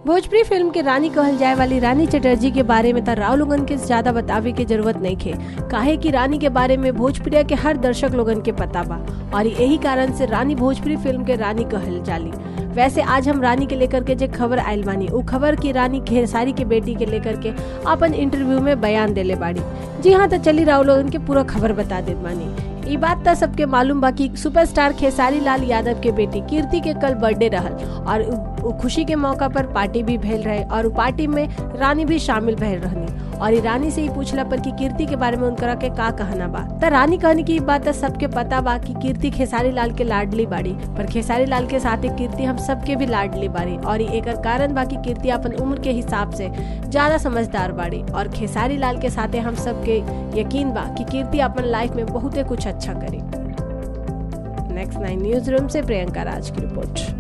Bhojpuri film के रानी कहल जाए वाली रानी चटर्जी के बारे में त राव लोगन के ज्यादा बतावे के जरूरत नहीं खे काहे कि रानी के बारे में भोजपुरिया के हर दर्शक लोगन के पता बा और यही कारण से रानी भोजपुरी फिल्म के रानी कहल जाली वैसे आज हम रानी के लेकर के जो खबर आयल बानी उ खबर की रानी खेसारी के बेटी के लेकर के अपन इंटरव्यू में बयान देले बाड़ी जी हाँ तो चली राव लोगन के पूरा खबर बता देत बानी ई बात तो सबके मालूम बा कि सुपरस्टार खेसारी लाल यादव के बेटी कीर्ति के कल बर्थडे रहल और उ- उ खुशी के मौका पर पार्टी भी भेल रहे और उ पार्टी में रानी भी शामिल भइल रहनी और ई रानी से ही पूछला पर कि कीर्ति के बारे में उनकरा के का कहना बा त रानी कहनी की ई बात तो सबके पता बा कि कीर्ति खेसारी लाल के लाडली बाड़ी पर खेसारी लाल के साथ कीर्ति हम सबके भी लाडली बाड़ी और ई एकर कारण बा कि कीर्ति अपन उम्र के हिसाब से ज्यादा समझदार बाड़ी और खेसारी लाल के साथे हम सबके यकीन बा कि कीर्ति अपन लाइफ में बहुते कुछ अच्छा करी नेक्स्ट नाइन न्यूज रूम से प्रियंका राज की रिपोर्ट